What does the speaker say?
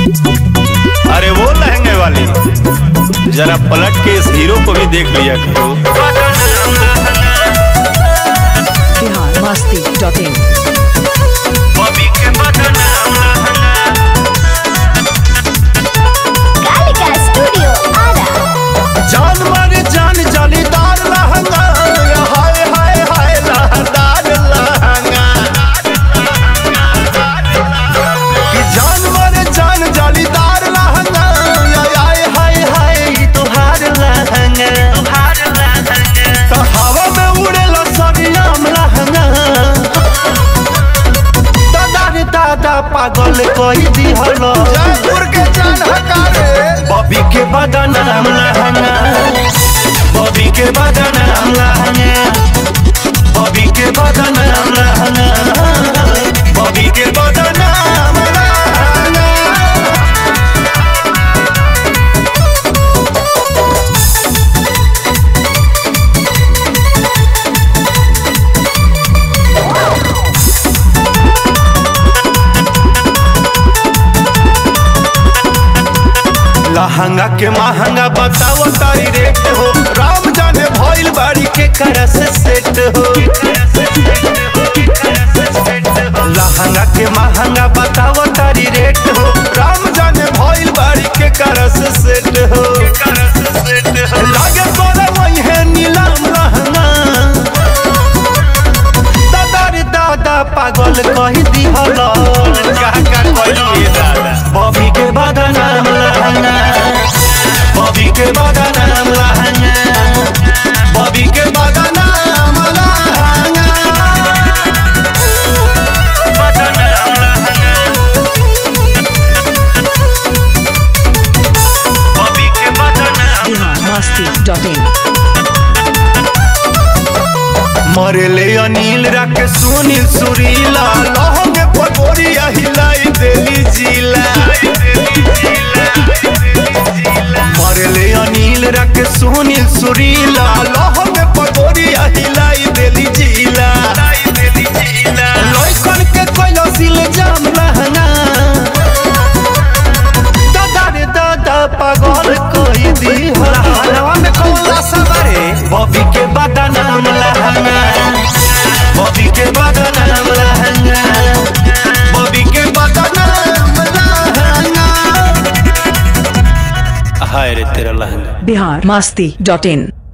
अरे वो लहंगे वाली जरा पलट के इस हीरो को भी देख लिया करो Bihar Masti dot in Gallica Studio Ara. जान मारे जान जालीदार लहंगा हाय हाय हाय लहदार लहंगा कि जान मारे जान जालीदार लहंगा हाय हाय हाय ई तोहार लहंगा तो हवा में उड़ेला सरियाम लहंगा दादा रे दादा पागल कही दिहलो जयपुर के जान हकारे बॉबी के बदनाम लहंगा बॉबी के बदनाम लहंगा बॉबी के बदनाम लहंगा बॉबी के बदनाम लहंगा लहंगा के महंगा बताओ तारी रेट हो राम जाने भइल बाड़ी के कर से सेट हो लहंगा के महंगा बताओ तारी रेट हो राम जाने भइल बाड़ी के कर से सेट हो लागे तोरा वही है नीलम लहंगा दादा रे दादा पागल कही दिहल का का कही दादा बॉबी के बदनाम लहंगा बॉबी के बदनाम लहंगा बॉबी के बदनाम लहंगा बदनाम लहंगा बॉबी के बदनाम बिहार मस्ती डॉट इन मरले अनिल रख सुनील सुरीला लहंगे पगोरिया हिलाई देली जिला मरले अनिल रख सुनील सुरीला लहंगे पगोरिया हिलाई देली जिला लइकन के कोइलो सिल जाम लहंगा दादा रे दादा पागल कोई दी हलवा में कौला सवारे बॉबी के बदनाम लहंगा बॉबी के बदनाम लहंगा बॉबी के बदनाम लहंगा हाय रे तेरा लहंगा बिहार मस्ती डॉट इन